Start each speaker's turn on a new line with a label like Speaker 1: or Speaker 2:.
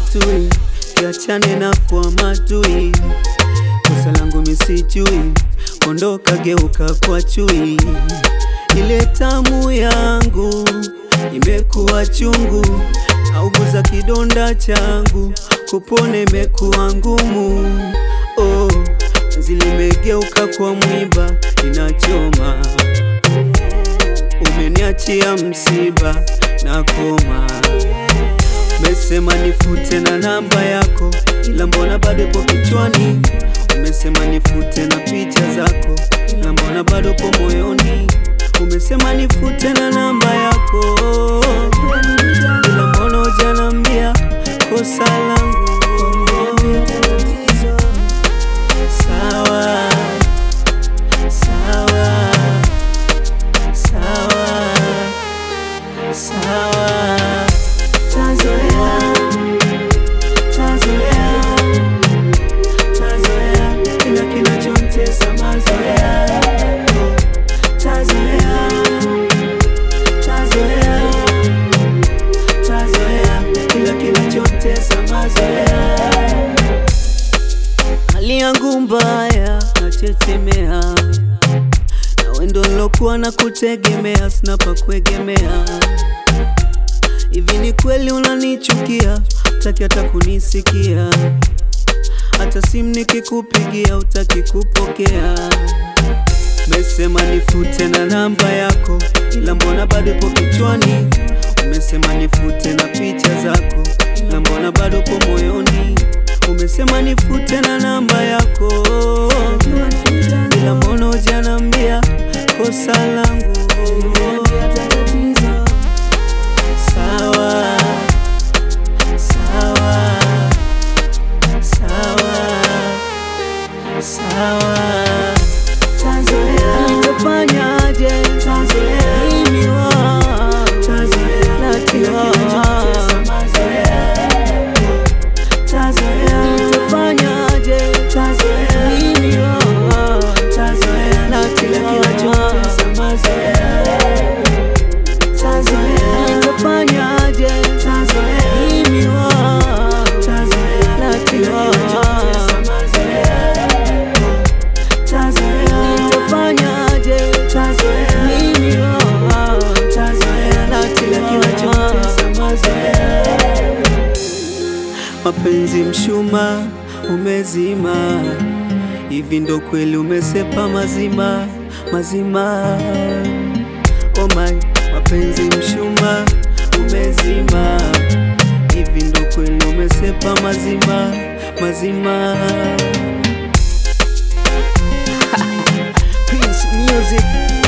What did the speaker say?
Speaker 1: tui, kiachane na kwa matui. Kosa langu misijui, ondoka geuka kwa chui. Ile tamu yangu imekuwa chungu, nauguza kidonda changu, kupone imekuwa ngumu. Oh, zilimegeuka kwa mwiba, inachoma. Umeniachia msiba na koma, umesema nifute na namba yako, ila mbona bado ipo kichwani? Umesema nifute na picha zako, ila mbona bado po moyoni? Umesema nifute na namba yako, ila mbona hujanambia kosa langu? Sawa, sawa, sawa, sawa. Tazoea, tazoea, tazoea kila kinachomtesa mazoea. Tazoea, tazoea, tazoea kila kinachomtesa mazoea. Hali yangu mbaya, nachechemea na wendo nilokuwa na kutegemea, sina pa kuegemea. Hivi ni kweli unanichukia, utaki hata kunisikia, hata simu nikikupigia utaki kupokea. Umesema nifute na namba yako, ila mbona bado ipo kichwani? Umesema nifute na picha zako, ila mbona bado po moyoni? Umesema nifute na namba yako, ila mbona hujanambia kosa langu? Sawa, sawa, sawa, sawa. Tazoea, nitafanyaje? Tazoea, mimi wa tazoea, natiwa Tazoea, nitafanyaje? Tazoea, mimi wa tazoea, natiwa Tazoea, nitafanyaje? Tazoea, mimi wa tazoea, natiwa Tazoea, nitafanyaje? Tazoea, mimi wa tazoea, natiwa Mapenzi mshuma umezima, hivi ndo kweli umesepa mazima mazima. Oh my, mapenzi mshuma umezima, hivi ndo kweli umesepa mazima mazima. Prince Music